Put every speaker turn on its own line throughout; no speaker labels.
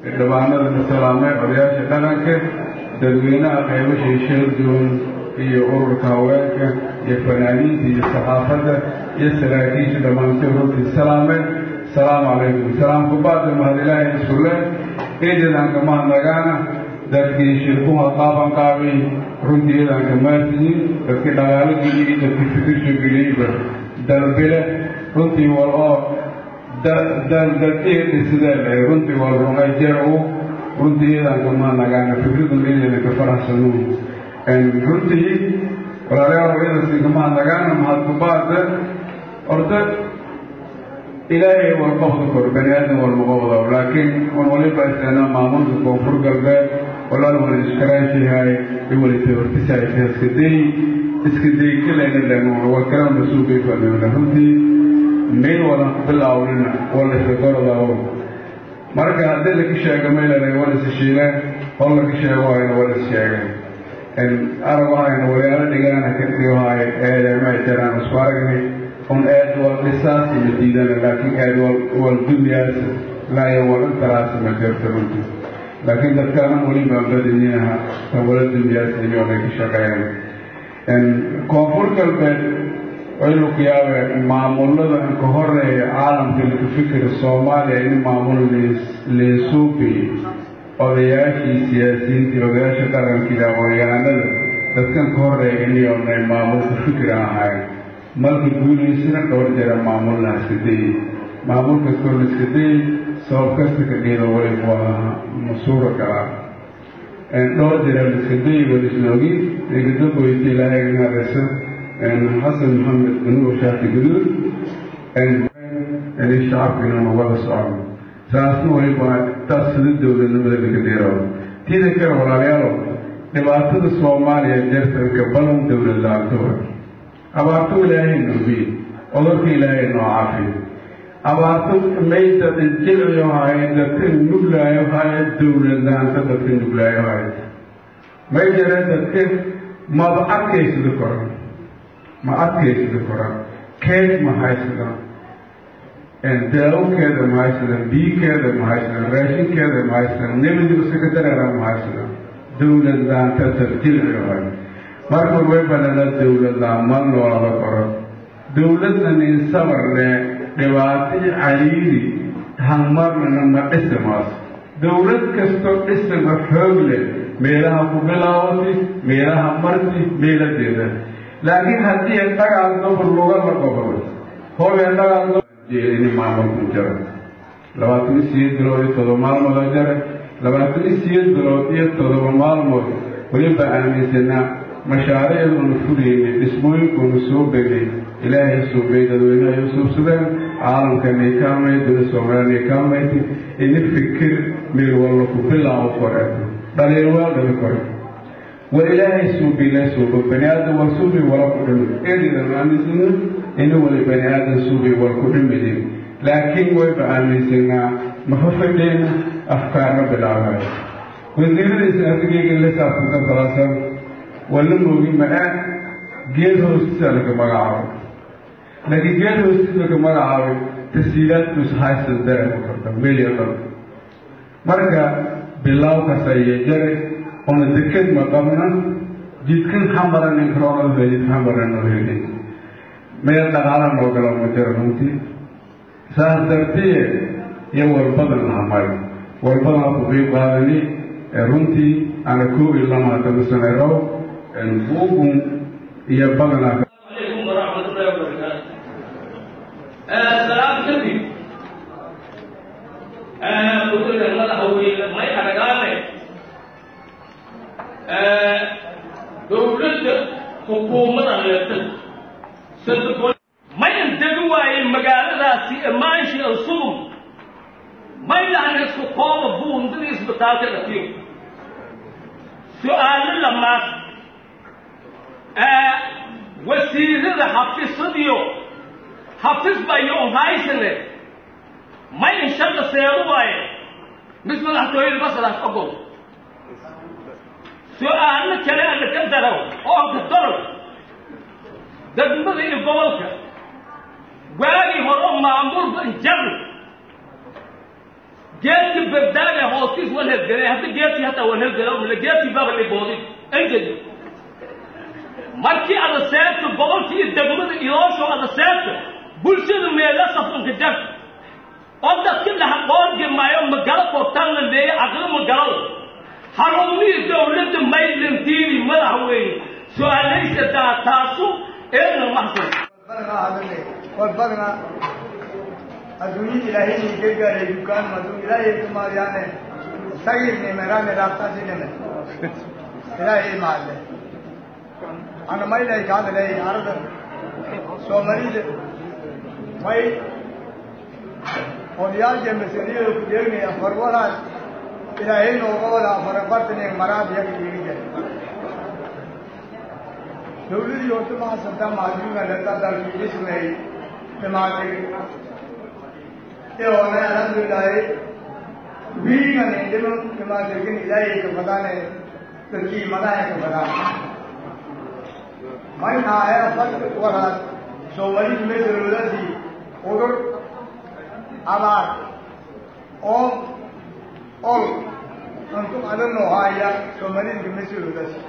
xildhibaanada ka salaamay odayaasha dhaqanka dadweynaha qeybasha sheeldoon iyo ururka haweenka iyo fanaaniinta iyo saxaafadda iyo saraakiisha dhammaantood runtii salaamay asalaamu calaykum salaamku baada mahad ilaahay isule eedadanka mahadnagaana dadkii shirkuha qaaban qaabay runtii eedanka maasiyin dadkii dhaqaalo geliyey dadkii fikisho geliyeyba dalbile runtii wal oo daddeeda sidee lahay runtii wal rumay jeer u runtii eedanka mahadnagaana fikradun eedanka faraxsanu runtii walaalayaal eedanka mahadnagaana mahadku baada orda ilaahay waa qofka kor bani aadam walma qobdo laakiin un waliba isana maamulka koonfur galbeed walaal wala iskaraashihay iwali tabartisaaysa iskaday iskaday kalayna dhanuun waa kala masuubay fadhiwna runtii meel wadan ku bilaawnin wala isagorodawo marka haddii laka sheega meelana wala is shiileen hol laka sheego hayna wala is sheegeen arag hayna walaalo dhigaana ka dhigohay eedama jiraan isku aragnay un aad wal dhisaas ma diidana laakiin aad wal dunyaas laaya wal intaraas ma jirto runtii laakiin dadkaanan weli baan badanyinaha tan wala dunyaas iyoonay ka shaqeeyaan koonfur galbeed waynu ku yaabeen maamulada ka horeeya caalamka laka fikira soomaaliya in maamul leesuubi odayaashii siyaasiyiintii odayaasha dhaqankii aqoonyahanada dadkan ka horeeya iniyoonay maamulka fikir ahayn marka guulaysana dhowr jera maamulna iskadayey maamul kastoo la iskadayey sabab kasta ka dhiida wali waa masuura galaa dhowr jera la iskadayey walisnoogi egadamboyti ilaahay naareysa xasan maxamed nuur shaati guduud ini shacabkiinanu wada socon saasna waliba taas sida dowladnimada laga dheero tiida kale walaalayaalo dhibaatada soomaaliya jartanka balan dowlad la-aantoa abaarto ilaahay noobiye odorka ilaahay noo caafiyo abaarto mayda jilciyo haye dadka nuglaayo haye dowladlaanta dadka nuglaayo haye may jare dadka maba adkaysada koran ma adkaysada koran keed ma haysadan daawkeeda ma haysadan biikeeda ma haysadan raashinkeeda ma haysadan nebadiba sekatareera ma haysadan dowladlaanta dad jilciyo haye marka way banana dowladla ma noolada koro dowladna nin sabarne dhibaatii caliiri hanmarnana ma dhisimaas dowlad kastoo dhisima xoog leh meelaha ku bilaawati meelaha marti meeladeeda laakiin haddii dhagaal dobor luga la qobro hobee dhagaal ini maamulku jaro labaatan iyo sideed bilood iyo todoba maalmood oo jare labaatan iyo sideed bilood iyo todoba maalmood weliba aaminsanaa mashaariicduuna fulaynay dhismooyinkuuna soo begnay ilaahay suubay dadweynaha ay u suubsadeen caalamkanay kaalmay dowlad soomaaliyanay kaalmaytay ini fikir meel wallo ku bilaabo koreeto dhaliilwaa dhali kore war ilaahay suubay la suubo bani aadam waa suubay wala ku dhimi eedidan aaminsana ini wali bani aadam suubay wal ku dhimidin laakiin wayba aaminsanaa mafa fadheyna afkaarna bilaabayo wasiiradiisa adigayga la saabsanka salaasan wala moogi ma-a geed hoostiisa laga magacaabay laakiin geed hoostiisa laga magacaabay tasiilaadkuus haysan dareema karta meliya dhan marka bilaawkaas ayay jare oona deked ma qabna jidkan xamaranin karoonada jidka xamaran noo helay meel dhaqaala noo gala ma jiro runtii saas dartiye iyo walbadan lahamay walbadan ku qiib qaadani runtii ana koob iyo lama hadama saneerow buugun iyo badanaa
عليكم ورحمة الله وبركاته. السلام كذب. قلت لك ما هو ما يحرقاني. دولة حكومة على ستكون ما ينتجوا المجال سي ماشي الصوم ما يعني سقوط بون دريس بتاعت الأخير سؤال لما wasiirada xafisadiyo xafis bayo haysane ma in shaqa seeru waaye mis madaxtooyada masalaas ogol su-aalo kale alla ka daraw oo ka daraw degmada iyo gobolka waagii hore maamulba injabi geedka berdaaga hoosti wal helgelay hadda geedkii hataa wal helgela mila geedkii baaba dhiboodin engedi markii ada seebta gobolkii degmada iloosho ada seebta bulshada meela safanka jag oo dadka dhaha qoorgemaayo magalo kortaanla leeya aqlo magalo harumihii dowladda maylantiini madaxweyne su-aalaysa daa taasu eedna maxsan
badna adduunyada ilaahayni gargaaray dukaan madu ilaahay kumaadyaane sagirni merane raabtasinime ilaahay maadle ana maylay kaadaley arada soomalida may odayaasha masaliyada ku deegnaya farwalaad ilaahay nooga wada afarabartaniya maraad yaga dhiigi jira dawladii horta mahadsantaa mahadinka leta dalkii dhismay dhimaaday eona alhamdulilahi wiigani dhima dhimaadirkin ilaahay ka badane dadkii madahay ka badaan mayhaaya fad walaad soomalidu mesalooladii udur abaar oo ol untu adano haaya soomalidu mesaloodaasi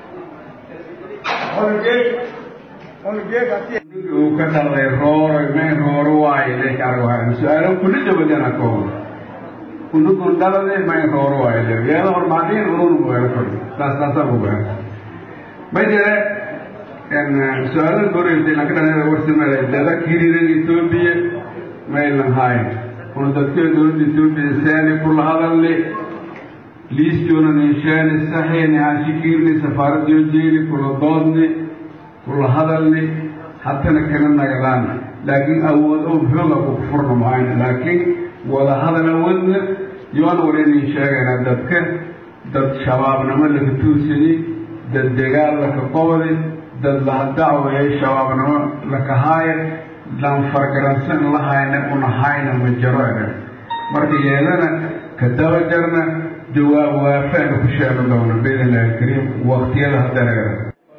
uu ka dhalay rooro may rooro waayo leek arag su-aalo kulli dabadana kooban kunugun dhalade may rooro waayo le yeelo hormaadin urun weero kor taas taasa bugaan ma jire su-aalada koreysa ilanka dhalada warsimada dada kiriran etoobiya maylan haay kuna dadka dowladda etoobiya seani kula hadalli liistoona ninshaani saxiini haashikirni safaaradiyo jeeli kula doodni kula hadalni hatana kana nagadaan laakiin awood oo xooga ku furna mahayna laakiin wada hadal awoodna yoona waraynin sheegayna dadka dad shabaabnimo laka tuursani dad dagaal laka qobdi dad lahadacweeye shabaabnimo laka haaya laan fargaransan lahayna una hayna ma jaro ega marka yeedana ka daba jarna jawaab waafaana ku sheegi doona biidn illahi alkariim waqtiyada haddana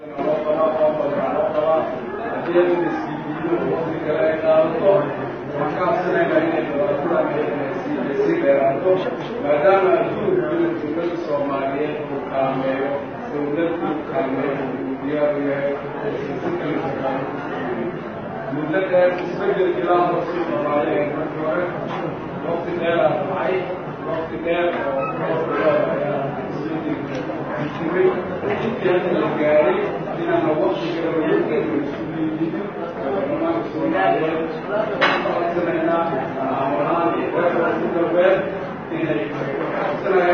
maadaama adduunka dowladda soomaaliyeed uu kaalmeeyo dowladdu kaalmeeyo uu diyaaru yahay si kala shaqaayo muddo dheer isbedel ilaa hosi soomaaliya markii hore waqti dheer aa dhacay waqti dheer oo ayaa isbedelka intii hadda la gaaray inaana waqtiga dowladda isu dhiibin baarlamaanka soomaaliyeed codsanaynaa aamahaan iyo reerka galbeed inay codsanayaa